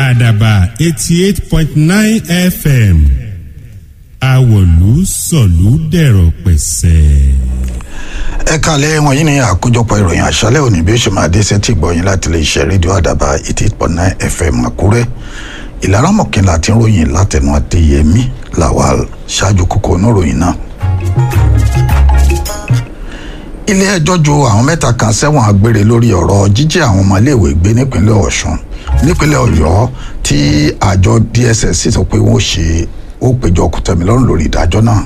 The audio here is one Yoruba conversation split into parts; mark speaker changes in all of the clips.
Speaker 1: àdàbà eighty eight point nine fm àwọ̀lú sọ̀lú dẹ̀rọ̀ pẹ̀sẹ̀.
Speaker 2: ẹ kàlẹ́ wọ̀nyí ni àkójọpọ̀ ìròyìn àṣálẹ̀ òní bí ó ṣe máa dé sétí ìgbọ̀yìn láti lè ṣe rédíò àdàbà eighty eight point nine fm àkúrẹ́ ìlara mọ̀kànlá tí ń ròyìn látẹnu adéyẹmí lawal ṣáájú kókó oníròyìn náà. ilé ẹjọ́ ju àwọn mẹ́ta kan sẹ́wọ̀n agbére lórí ọ̀rọ̀ jíjí àwọn ọmọléèwé gbé nípínlẹ̀ ọ̀ṣun nípínlẹ̀ ọ̀yọ́ tí àjọ dss sọ pé wọ́n ṣe ó péjọ kòtẹ́milọ́rùn lórí ìdájọ́ náà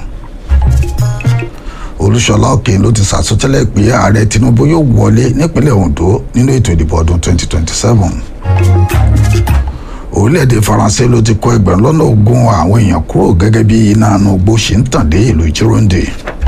Speaker 2: olúṣọlá òkè ló ti sàsọtẹ́lẹ̀ pé ààrẹ tinubu yóò wọlé nípínlẹ̀ ondo nínú ètò ìdìbò ọdún 2027 orílẹ̀-èdè faransé ló ti kó ẹgbẹ̀rún lọ́nà ogún àwọn èèyàn kúrò gẹ́gẹ́ bí iná inú igbó ṣe ń tàn dé ìlú jironde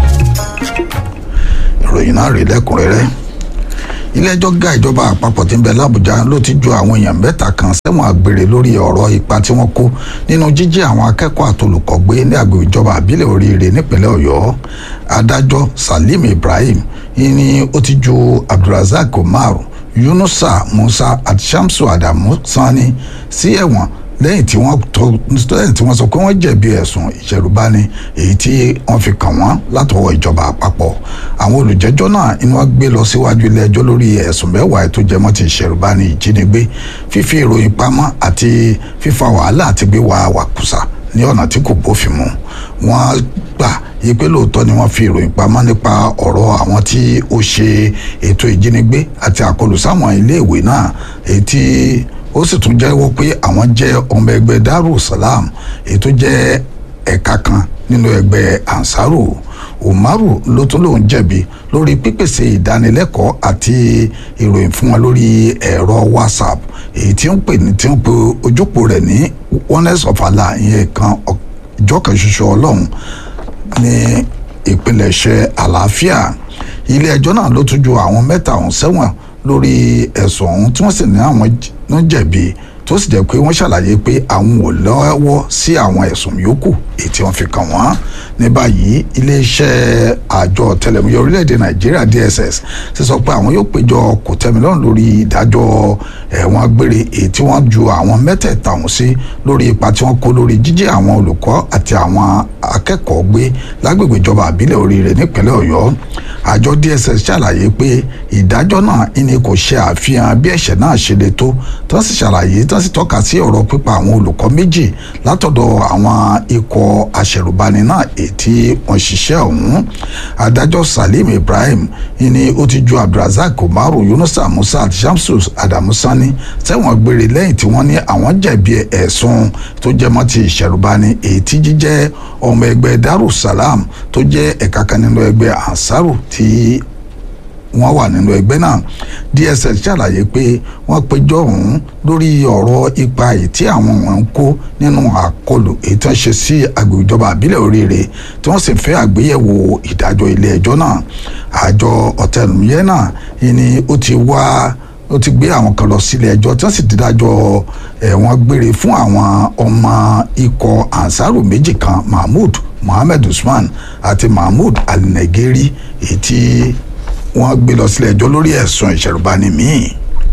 Speaker 2: ìròyìn náà rí lẹ́kùnrẹ́rẹ́ ilé-ẹjọ́ ga ìjọba àpapọ̀ tí ń bẹ lábújá ló ti ju àwọn èèyàn mẹ́ta kan sẹ́wọ̀n àgbèrè lórí ọ̀rọ̀ ipa tí wọ́n kó nínú jíjí àwọn akẹ́kọ̀ọ́ àtolùkọ́ gbé ní àgbègbè ìjọba àbílẹ̀ oríire nípínlẹ̀ ọ̀yọ́ adájọ́ salim ibrahim ni ó ti ju abdulrasaq omar yunusa musa àti shamsu adamu sani sí ẹ̀wọ̀n lẹ́yìn tí wọ́n tó lẹ́yìn tí wọ́n sọ pé wọ́n jẹ̀bi ẹ̀sùn ìṣẹ̀rùbani èyí tí wọ́n fi kàn wọ́n látọwọ́ ìjọba àpapọ̀ àwọn olùjẹ́jọ́ náà inú wọn gbé lọ síwájú ilé ẹjọ́ lórí ẹ̀sùn mẹ́wàá tó jẹmọ́ ti ìṣẹ̀rùbani ìjínigbé fífi ìròyìn pamọ́ àti fífa wàhálà àti gbé wa wàkùsà ní ọ̀nà tí kò bófin mu wọ́n gbà yí pé lóòótọ́ ni wọ́n fi ìròyìn pamọ́ nípa ọ̀rọ̀ àwọn tí ó ṣe ètò ìjínigbé àti àkọlù sáwọn iléèwé náà èyí tí ó sì tún jẹ́wọ́ pé àwọn jẹ́ ọmọ ẹgbẹ́ darussalam èyí tó jẹ́ ẹ̀ka kan nínú ẹgbẹ́ ansaru umaru ló tún lòun jẹ̀bi lórí pípèsè ìdánilẹ́kọ̀ọ́ àti ìròyìn fún wọn lórí ẹ̀rọ whatsapp èyí tí ń pè ní tí ń pe ojúpò rẹ̀ ní oneness of allah ìyẹn kan ìjọ kan ṣoṣo ọlọ́run ní ìpilẹ̀ṣẹ̀ àlàáfíà ilé ẹjọ́ náà ló tún ju àwọn mẹ́ta ọ̀hún sẹ́wọ̀n lórí ẹ̀sùn ọ̀hún tí wọ́n sì ní àwọn ló jẹ̀bi tó sì jẹ́ pé wọ́n ṣàlàyé pé àwọn ò lọ́wọ́ sí àwọn ẹ̀sùn yòókù èyí tí wọ́n fi kàn wọ́n ní báyìí iléeṣẹ́ àjọ tẹlẹmúyẹ orílẹ̀-èdè nàìjíríà dss ti sọ pé àwọn yóò péjọ kò tẹ́milọ́rùn lórí ìdájọ́ ẹ̀wọ̀n gbére èyí tí wọ́n ju àwọn mẹ́tẹ̀ẹ̀ta ọ̀hún sí lórí ipa tí wọ́n kó lórí jíjí àwọn olùkọ́ àti àwọn akẹ́kọ̀ọ́ gbé lágbègbè ìjọba àbílẹ̀ oríire nípínlẹ̀ ọ̀yọ́ àjọ dss ṣàlàyé pé ìdájọ́ náà ìní kò ṣe àfihàn bí ẹ̀ṣẹ̀ náà ṣe le tó tó sì ṣàlàyé tó sì tọ́ka sí ọ̀rọ̀ pípa àwọn olùkọ́ méjì látọ̀dọ̀ àwọn ikọ̀ aṣẹ̀rùbani náà ètí wọ́n ṣiṣẹ́ ọ̀hún adájọ́ salim ibrahim ìní ó ti ju abdulrasaq umaru yunusa musa àti shamsu adamu sani sẹ́wọ̀n gbére lẹ́yìn tí wọ́n ní àwọn jẹ̀bi ẹ̀sùn tó jẹmọ́ ti ìṣẹ̀rùbani ètí jíjẹ́ ọmọ ẹgbẹ́ darussalam tó jẹ́ ẹ̀ka kan nínú ẹgbẹ́ ansaru tí wọ́n wà nínú ẹgbẹ́ náà dss ṣàlàyé pé wọ́n péjọ ọ̀hún lórí ọ̀rọ̀ ipa èyí tí àwọn wọn ń kó nínú àkọlù èyí tí wọ́n ṣe sí agbègbè ìjọba àbílẹ̀ oríire tí wọ́n sì fẹ́ àgbéyẹ̀wò ìdájọ́ ilé ẹjọ́ náà àjọ ọ̀tẹlùmíyẹ́ náà ni ó ti wá ó ti gbé àwọn kan lọ sílé ẹjọ́ tí wọ́n sì dídájọ́ ẹ̀wọ̀n gbére fún àwọn ọmọ ikọ̀ ansaru méjì kan mahmood mohammed usman àti mahmood alinegeri èyí tí wọ́n gbé lọ sílé ẹjọ́ lórí ẹ̀sùn ìṣẹ̀rùbani míì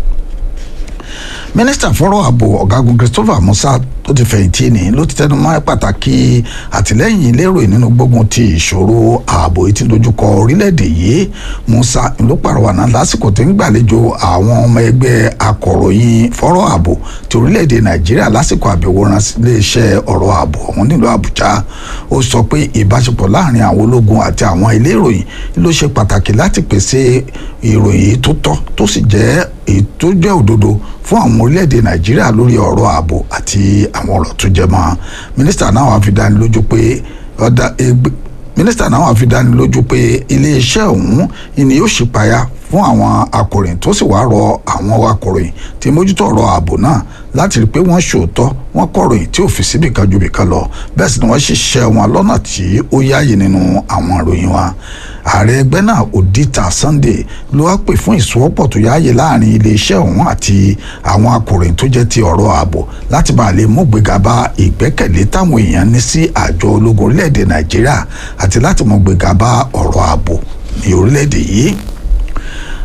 Speaker 2: mínísítà fọ́rọ̀ ààbò ọ̀gágun christopher musa tó ti fẹ̀yìntì ní ló ti tẹnu mọ́ pàtàkì àtìlẹ́yìn lérò nínú gbógun ti ìṣòro ààbò etí dojúkọ orílẹ̀-èdè yìí musa ló pàrọwà náà lásìkò tó ń gbàlejò àwọn ọmọ ẹgbẹ́ akọ̀ròyìn fọ́rọ̀ ààbò ti orílẹ̀-èdè nàìjíríà lásìkò àbẹ̀wò rán iléeṣẹ́ ọ̀rọ̀ ààbò ọ̀hún nílùú àbújá ó sọ pé ìbáṣepọ̀ láàrin àwọn ológun àti àwọn ilé ìròyìn ló ṣe pàtàkì láti pèsè ìròyìn tó tọ́ tó sì jẹ́ èyí tó jẹ́ òdodo fún àwọn orílẹ̀-èdè nàìjíríà lórí ọ̀rọ̀ ààbò àti àwọn ọ̀rọ̀ tó jẹ mọ́ mínísítà náà wàá fi dání lójú pé ọ̀dà ẹgbẹ́ mínísítà náà wàá fi dání lójú pé iléeṣẹ́ ọ̀hún ni yóò ṣípayá fún àwọn akọ̀ròyìn tó sì wáá rọ àwọn akọ̀ròyìn tí mójútó ọ̀rọ̀ ààbò náà láti rí i pé wọ́n ṣòótọ́ wọ́n kọ̀ròyìn tí ò fi síbì kan ju bìkan lọ bẹ́ẹ̀ sì ni wọ́n ṣiṣẹ́ wọn lọ́nà tí ó yáàyè nínú àwọn ìròyìn wa ààrẹ ẹgbẹ́ náà odita sunday ló wá pè fún ìsowọ́pọ̀ tó yáàyè láàrin iléeṣẹ́ ọ̀hún àti àwọn akọ̀ròyìn tó jẹ́ ti ọ̀rọ̀ ààbò láti bá lè mú gbéga bá ìgbẹ́kẹ̀lé táwọn èèyàn ní sí àjọ ológun orílẹ̀-èdè nàìjíríà àti láti mú gbéga bá ọ̀rọ̀ ààbò ní orílẹ̀-èdè yìí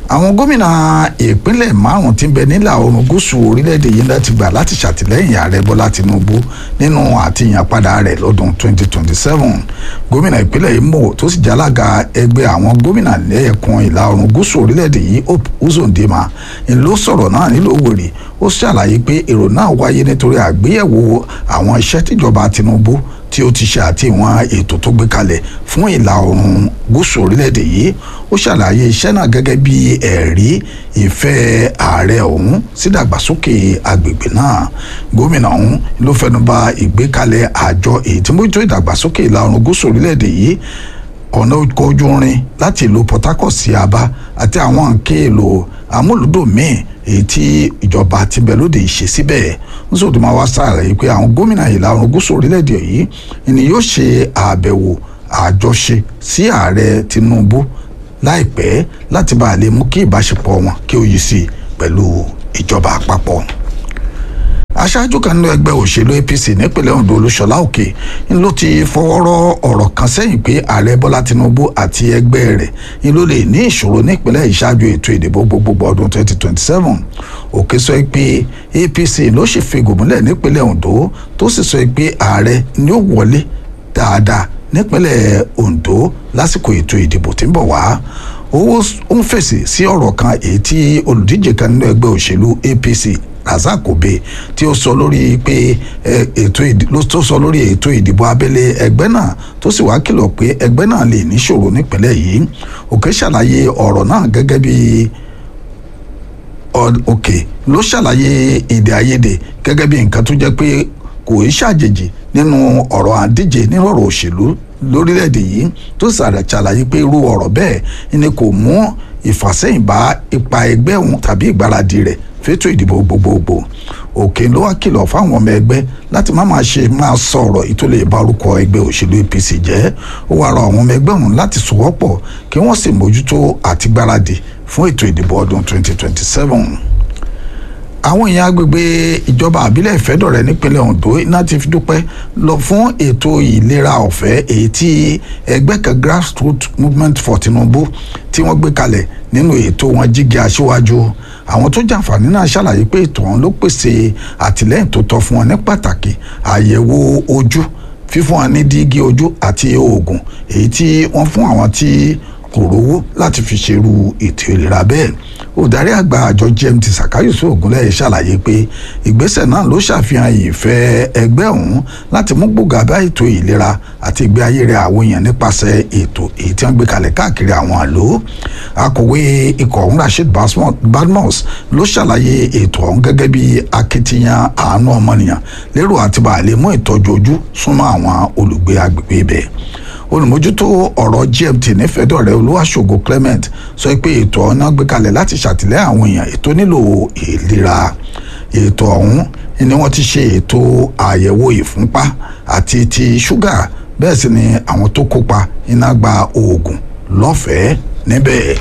Speaker 2: àwọn gómìnà ìpínlẹ̀ márùn tí ń bẹ nílà oòrùn gúúsù orílẹ̀-èdè yìí láti gbà láti ṣàtìlẹ́yìn ààrẹ bọ́lá tinubu nínú àtìyànpadà rẹ̀ lọ́dún 2027 gómìnà ìpínlẹ̀ imo tó sì jálága ẹgbẹ́ àwọn gómìnà lẹ́ẹ̀kan ìlà oòrùn gúúsù orílẹ̀-èdè yìí hope uzodinma ló sọ̀rọ̀ náà nílùú òwèrè ó ṣàlàyé pé èrò náà wáyé nítorí àgbéyẹ̀wò àwọn iṣẹ́ tíjọba tinubu tí ó ti ṣe àti ìwọ̀n ètò tó gbé kalẹ̀ fún ìlà oòrùn gúúsù orílẹ̀-èdè yìí ó ṣàlàyé iṣẹ́ náà gẹ́gẹ́ bí ẹ̀rí ìfẹ́ ààrẹ ọ̀hún sídàgbàsókè agbègbè náà gómìnà ọ̀hún ló fẹnuba ìgbékalẹ̀ àjọ èyí tí mójútó ìdàgbàsókè ìlà oòrùn gúúsù orílẹ̀-èdè yìí ọ̀nà ọkọ̀ ojú irin láti ìlú port harcourt sí aba àti àwọn nǹkan èlò amúlùdùn míì èyí tí ìjọba ti bẹ lóde ìṣe síbẹ̀ nsọ́dún máa wá sàlàyé pé àwọn gómìnà ìlà oòrùn gúúsù orílẹ̀-èdè yìí ni yóò ṣe àbẹ̀wò àjọṣe sí ààrẹ tinubu láìpẹ́ láti bá a lè mú kí ìbáṣepọ̀ wọn kí ó yí sí i pẹ̀lú ìjọba àpapọ̀ aṣáájú kan nínú ẹgbẹ́ òṣèlú apc nípínlẹ̀ ondo olúṣọlá òkè ń ló ti fọwọ́rọ́ ọ̀rọ̀ kan sẹ́yìn pé ààrẹ bọ́lá tinubu àti ẹgbẹ́ rẹ̀ ń ló lè ní ìṣòro nípínlẹ̀ ìṣáájú ètò ìdìbò gbogbogbò ọdún 2027 òkè sọ pé apc ló sì fi gòmúlẹ̀ nípínlẹ̀ ondo tó sì sọ pé ààrẹ ni ó wọlé dáadáa nípínlẹ̀ ondo lásìkò ètò ìdìbò tí ń bọ̀ wá owó ń fèsì sí ọ̀rọ̀ kan èyí tí olùdíje kan nínú ẹgbẹ́ òṣèlú apc razak obe tí ó sọ lórí pé ètò ló tó sọ lórí ètò ìdìbò abẹ́lé ẹgbẹ́ náà tó sì wá kìlọ̀ pé ẹgbẹ́ náà lè níṣòro nípínlẹ̀ yìí òkè ṣàlàyé ọ̀rọ̀ náà gẹ́gẹ́ bí òkè ló ṣàlàyé èdè àìyedè gẹ́gẹ́ bí nǹkan tó jẹ́ pé kò í ṣàjèjì nínú ọ̀rọ̀ àdíje nínú ọ̀rọ̀ òṣèlú lórílẹ̀‐èdè yìí tó ṣàlàyé pé irú ọ̀rọ̀ bẹ́ẹ̀ ni kò mú ìfàsẹ́yìn bá ipa ẹgbẹ́ òun tàbí ìgbáradì rẹ̀ fétò ìdìbò gbogbogbò òkè ló wá kìlọ̀ fáwọn ọmọ ẹgbẹ́ láti má máa ṣe máa sọ̀rọ̀ ìtòlè ìbárúkọ ẹgbẹ́ òṣèlú apc jẹ́ ó wá rọ àwọn ọmọ ẹgbẹ́ ọ̀hún láti sowọ́pọ̀ kí wọ́n sì mójútó àti gbáradì fún ètò ìdìbò ọdún 2027 àwọn èèyàn agbègbè ìjọba àbílẹ̀ ìfẹ́dọ̀rẹ́ nípínlẹ̀ ondo iná ti fi dúpẹ́ lọ fún ètò ìlera ọ̀fẹ́ èyí tí ẹgbẹ́ kan grassroots movement for tinubu tí wọ́n gbé kalẹ̀ nínú ètò wọn jígi aṣíwájú àwọn tó jàǹfààní náà ṣàlàyé pé ètò ọ̀hún ló pèsè àtìlẹ́yìn tó tọ́ fún wọn ní pàtàkì àyẹ̀wò ojú fífún wọn ní dígí ojú àti oògùn èyí tí wọ́n fún àwọn tí kò rówó láti fi ṣerú ètò ìlera bẹ́ẹ̀ olùdarí àgbà àjọ gmt sàkáyọ̀sọ ògúnlẹ̀ ṣàlàyé pé ìgbésẹ̀ náà ló ṣàfihàn ìfẹ́ ẹgbẹ́ ọ̀hún láti mú gbòógà bá ètò ìlera àti ìgbé ayé rẹ̀ àwọn èèyàn nípasẹ̀ ètò èyí tí wọ́n gbé kalẹ̀ káàkiri àwọn àlò akọ̀wé ikọ̀ ọ̀hún rasheed badmus ló ṣàlàyé ètò ọ̀hún gẹ́gẹ́ bí akitiyan àánú ọmọnìyàn lérò àti bàálẹ̀ mú ìtọ́jú ojú súnmọ́ àwọn olùgbé agbègbè ibẹ̀ olùmójútó ọ̀rọ̀ gmt nífẹ̀ẹ́dọ̀rẹ́ olúwaṣògo clement sọ pé ètò ọ̀nà gbé kalẹ̀ láti ṣàtìlẹ́yìn àwọn èèyàn ètò nílò ìlera ètò ọ̀hún ni wọ́n ti ṣe ètò àyẹ̀wò ìfúnpá àti ti ṣúgà bẹ́ẹ̀ sì ni àwọn tó kópa iná gba oògùn lọ́fẹ̀ẹ́ níbẹ̀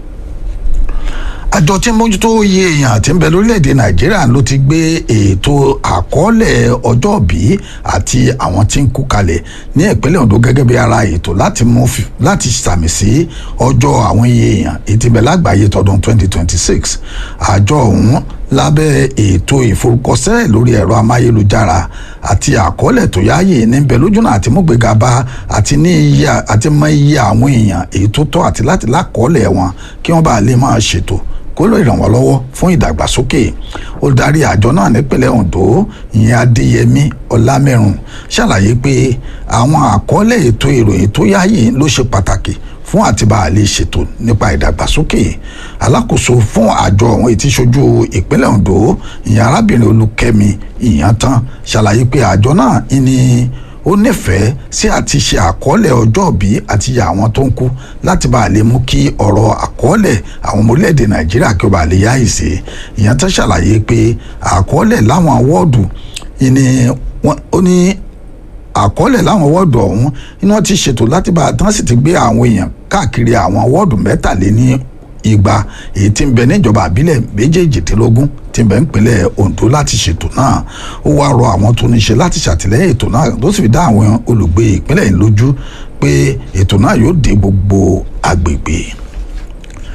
Speaker 2: àjọ tí ń mójútó iye èèyàn tí ń bẹ lórílẹ̀‐èdè nàìjíríà ló ti gbé ètò àkọọ́lẹ̀ ọjọ́bí àti àwọn tí ń kú kalẹ̀ ní ìpínlẹ̀ ondo gẹ́gẹ́ bí ara ètò láti mú láti sàmì sí ọjọ́ àwọn iye èèyàn ètí bẹ̀ lágbàáyé tọdún 2026 àjọ ọ̀hún lábẹ́ ètò ìforúkọsílẹ̀ lórí ẹ̀rọ amáyélujára àti àkọọ́lẹ̀ tó yáàyè níbẹ̀ lójúnà àti múgbéga bá àti ní iye àti mọ iye àwọn èèyàn èyí tó tọ́ àti láti lákọọ́lẹ̀ wọn kí wọ́n bá lè máa ṣètò kó lè ràn wọ́n lọ́wọ́ fún ìdàgbàsókè olùdarí àjọ náà nípínlẹ̀ ondo ìyẹn adéyẹmí ọlámẹ́rùn ṣàlàyé pé àwọn àkọọ́lẹ̀ ètò ìròyìn tó yáàyè ló ṣe pàtàkì fún àtibá àlè ṣètò nípa ìdàgbàsókè alákòóso fún àjọ ọ̀hún ètí ṣojú ìpínlẹ̀ ondo ìyẹn arábìnrin olùkẹ́mi ìyàntán ṣàlàyé pé àjọ náà ní ó nífẹ̀ẹ́ sí àti ṣe àkọọ́lẹ̀ ọjọ́ òbí àti iye àwọn tó ń kú láti bá a lè mú kí ọ̀rọ̀ àkọọ́lẹ̀ àwọn ọmọ orílẹ̀-èdè nàìjíríà kí ó bá lè yáyì sí ìyẹn tó ṣàlàyé pé àkọọ́lẹ̀ láwọn wọ́ọ̀dù ni ó ní àkọọ́lẹ̀ láwọn wọ́ọ̀dù ọ̀hún ni wọ́n ti ṣètò láti bá a tán sì ti gbé àwọn èèyàn káàkiri àwọn wọ́ọ̀dù mẹ́tàléní igba èyí tí ń bẹ níjọba àbílẹ̀ méjèèjìdínlógún tí ń bẹ ń pínlẹ̀ ondo láti ṣètò náà ó wá rọ àwọn tó ní ṣe láti ṣàtìlẹ́yìn ètò náà tó sì fi dá àwọn olùgbé ìpínlẹ̀ yìí lójú pé ètò náà yóò dé gbogbo agbègbè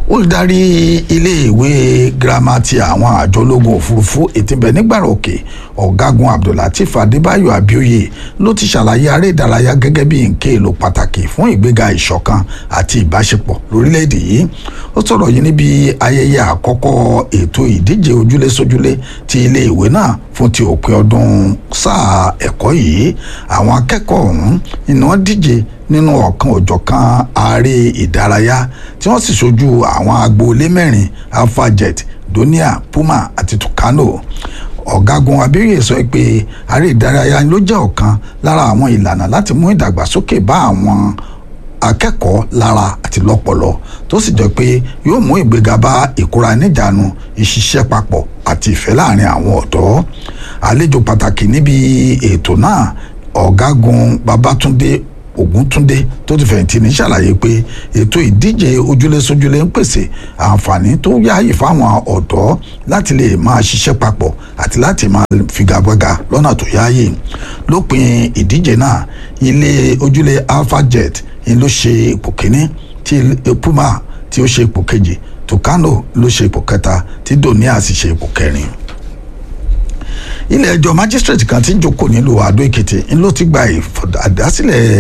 Speaker 2: olùdarí iléèwé girama ti àwọn àjọ ológun òfurufú ètìbẹ̀ nígbàrà òkè ọ̀gágun abdullateef adébáyọ̀ abioye ló ti ṣàlàyé aré ìdárayá gẹ́gẹ́ bí nǹkan èlò pàtàkì fún ìgbéga ìṣọ̀kan àti ìbáṣepọ̀ lórílẹ̀‐èdè yìí ó sọ̀rọ̀ yìí níbi ayẹyẹ àkọ́kọ́ ètò ìdíje ojúlé sójúlé ti iléèwé náà fún ti òpin ọdún sáà ẹ̀kọ́ yìí àwọn akẹ́kọ̀ọ́ ọ̀hún ni wọ́n díje nínú ọ̀kan òjọ̀kan ààrẹ ìdárayá tí wọ́n sì ṣojú àwọn agboolé mẹ́rin alphajet donia puma àti tucano ọ̀gágun abẹ́rẹ́ sọ pé ààrẹ ìdárayá ló jẹ́ ọ̀kan lára àwọn ìlànà láti mú ìdàgbàsókè bá àwọn akẹ́kọ̀ọ́ lára àti lọ́pọlọ tó sì jẹ́ pé yóò mú ìgbéga bá ìkóra níjàánu ìṣiṣẹ́ papọ̀ àti ìfẹ́ láàrin àwọn ọ̀dọ́ àlejò pàtàkì níbi ètò náà ọ̀gágun babatunde ògúntúndé tó ti fẹ̀yìntì ní ṣàlàyé pé ètò ìdíje ojúlé sójúlé ń pèsè àǹfààní tó yáàyè fáwọn ọ̀dọ́ láti lè máa ṣiṣẹ́ papọ̀ àti láti máa figagbága lọ́nà tó yáàyè lópin ìdíje náà ilé ojúlé alphajet ni ló ṣe ipò kíní tí puma tí ó ṣe ipò kejì tucano ló ṣe ipò kẹta tí donia sì ṣe ipò kẹrin ilé ẹjọ́ magistrate kan tí ń jókòó nílùú àdó èkìtì ń ló ti gba ìdásílẹ̀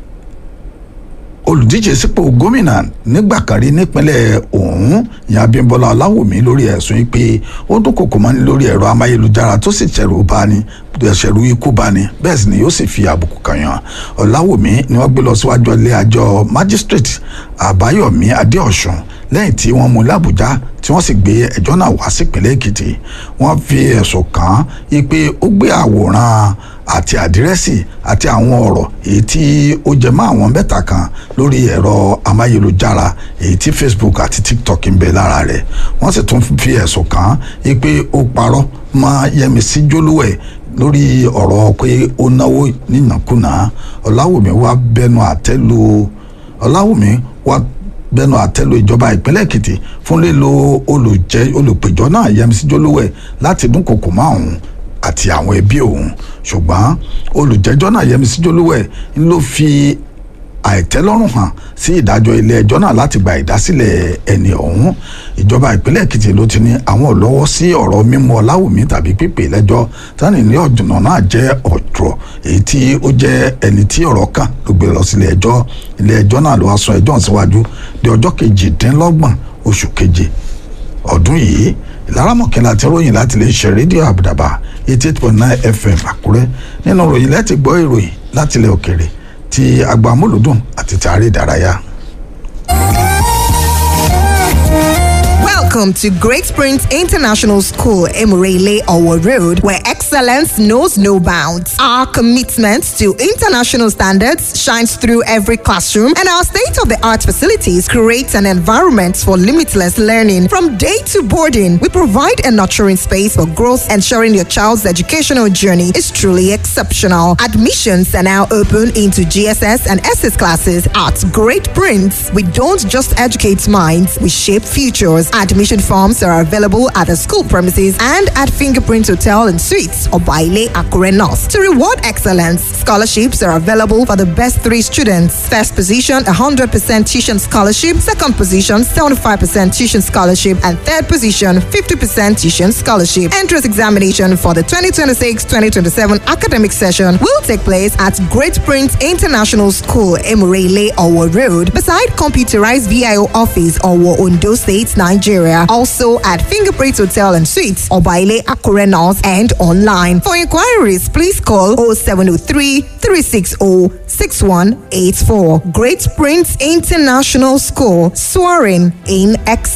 Speaker 2: olùdíje sípò gómìnà nígbà kan rí nípínlẹ̀ ọ̀hún ìyá abímbọ́lá ọláwùmí lórí ẹ̀sùn pé ó dúnkòkò mọ́ni lórí ẹ̀rọ amáyélujára tó sì ṣẹ̀rù bani ṣẹ̀rù ikú bani bẹ́ẹ̀ sì ni yóò sì fi àbùkù kan yàn ọláwùmí ni wọ́n gbé lọ síwájú ilé ẹjọ́ magistrate àbáyọ̀mí adéọ̀sùn lẹ́yìn tí wọ́n mú làbújá tí wọ́n sì gbé ẹjọ́ náà wá sípínlẹ̀ èkìtì wọ́n fi ẹ̀sùn kàn án pé ó gbé àwòrán àti àdírẹ́sì àti àwọn ọ̀rọ̀ èyí tí ó jẹ mọ́ àwọn mẹ́ta kan lórí ẹ̀rọ amáyélujára èyí tí facebook àti tiktok ń bẹ lára rẹ̀ wọ́n sì tún fi ẹ̀sùn kàn án pé ó parọ́ mọ́ yẹmísí jólúwẹ̀ lórí ọ̀rọ̀ pé ó náwó nínàkúnà ọ̀làwùmí wá bẹnu àtẹ́lu ọ̀làwùmí wá bẹnu àtẹ́lu ìjọba ìpínlẹ̀ èkìtì fún lílo olùjẹ́ olùpẹ̀jọ́ náà yẹmísí jólúwẹ̀ láti dúnkòkò mọ́ òun àti àwọn ẹbí òun ṣùgbọ́n olùjẹ́jọ́ náà yẹmísí jólúwẹ̀ ń ló fi àìtẹ́lọ́rùn hàn sí ìdájọ́ ilé ẹjọ́ náà láti gba ìdásílẹ̀ ẹni ọ̀hún ìjọba ìpínlẹ̀ èkìtì ló ti ní àwọn ò lọ́wọ́ sí ọ̀rọ̀ mímú ọláwùmí tàbí pípè lẹ́jọ́ tani ní ọ̀dùnà náà jẹ́ ọ̀dùrọ̀ èyí tí ó jẹ́ ẹni tí ọ̀rọ̀ kàn ló gbé lọ sílé ẹjọ́ ilé ẹjọ́ náà ló wá sún ẹjọ́ síwájú di ọjọ́ kejìdínlọ́gbọ̀n oṣù keje ọdún yìí ìlaramọ̀kẹ́lá ti ròyìn láti lè ṣe rédíò àbùdàbà eighty eight point nine fm àkúrẹ́ nínú ròyìn láti gbọ́ ìròyìn láti ilẹ̀ òkèrè ti agbamúlùdùn àti tààrí ìdárayá.
Speaker 3: Welcome to Great Springs International School, Emurele Owo Road, where excellence knows no bounds. Our commitment to international standards shines through every classroom, and our state of the art facilities create an environment for limitless learning. From day to boarding, we provide a nurturing space for growth, ensuring your child's educational journey is truly exceptional. Admissions are now open into GSS and SS classes at Great Prince. We don't just educate minds, we shape futures. Admission forms are available at the school premises and at Fingerprint Hotel and Suites or Baile Akure North. To reward excellence, scholarships are available for the best three students. First position, 100% tuition scholarship. Second position, 75% tuition scholarship. And third position, 50% tuition scholarship. Entrance examination for the 2026-2027 academic session will take place at Great Prince International School, Emurele, Owo Road, beside computerized VIO office, Owo, Ondo State, Nigeria. Also at Fingerprint Hotel and Suites, Obaile Akure North, and online. For inquiries, please call 0703 360 6184. Great Prince International School, soaring in excellence.